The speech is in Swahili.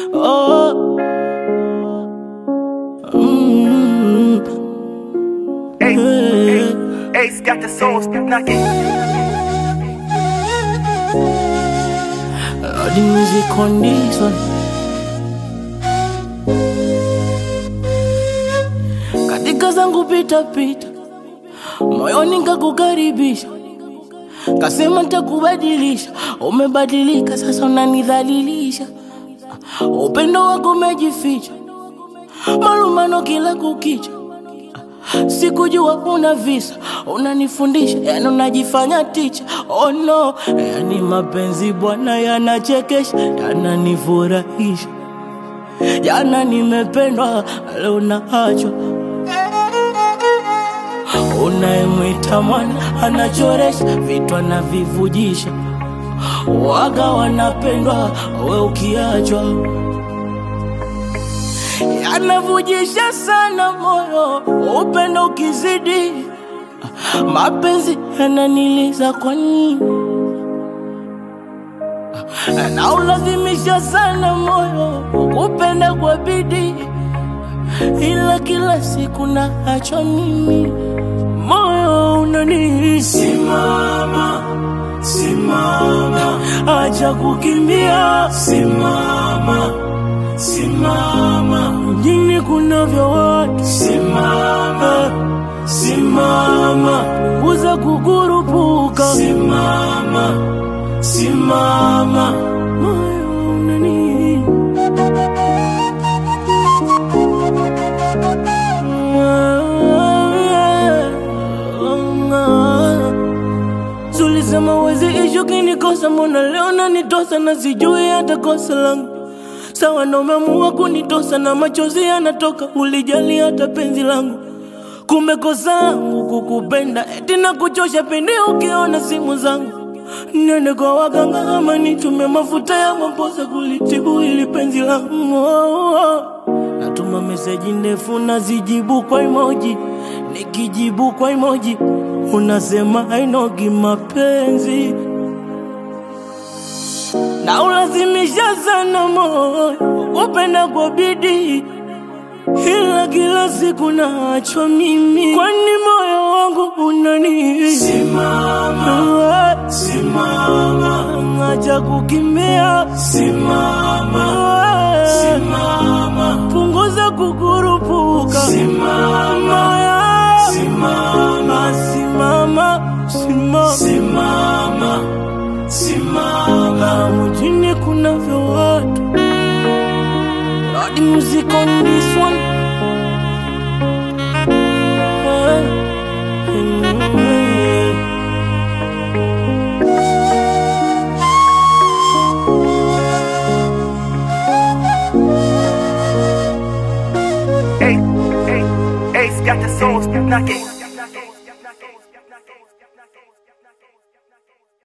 Oh. Mm. Ace, Ace got the soul knocking. Lord, the music on this one. Katika zangu pita pita, moyoni nkakukaribisha, kasema ntakubadilisha. Umebadilika sasa, unanidhalilisha. Upendo wako umejificha, malumano kila kukicha. Sikujua una visa, unanifundisha, yani unajifanya ticha. Oh no, yani mapenzi bwana yanachekesha, yananifurahisha. Jana nimependwa, leo naachwa. Unayemwita mwana anachoresha, vitu anavivujisha. Waga wanapendwa, we ukiachwa yanavujisha sana moyo, upendo ukizidi, mapenzi yananiliza kwa nini? Na ulazimisha sana moyo, kupenda kwa bidii, ila kila siku naachwa mimi, moyo unani simama, simama, acha kukimbia, simama simama, mjini kunavyo watu, simama, simama, punguza kukurupuka, simama, simama, moyo unani Zulisema wezi ishu kinikosa, mbona leo nanitosa na sijui hata kosa langu sawa na umeamua kunitosa na machozi yanatoka, ulijali hata penzi langu. Kumbe kosa langu kukupenda, eti na kuchosha pindi ukiona simu zangu. Nende kwa waganga ama nitume mafuta ya maposa kulitibu ili penzi langu. Oh, oh. Natuma meseji ndefu nazijibu kwa emoji, nikijibu kwa emoji unasema hainogi mapenzi na ulazimisha sana moyo upenda kwa bidii, ila kila siku naachwa mimi, kwani moyo wangu unani simama, simama, acha kukimbia, simama, simama, punguza kukurupuka, simama, simama, simama, simama, simama simama mjini kunavyo watu Lord music on this one Ah, mm. Ace, Ace, Ace got the soul knocking.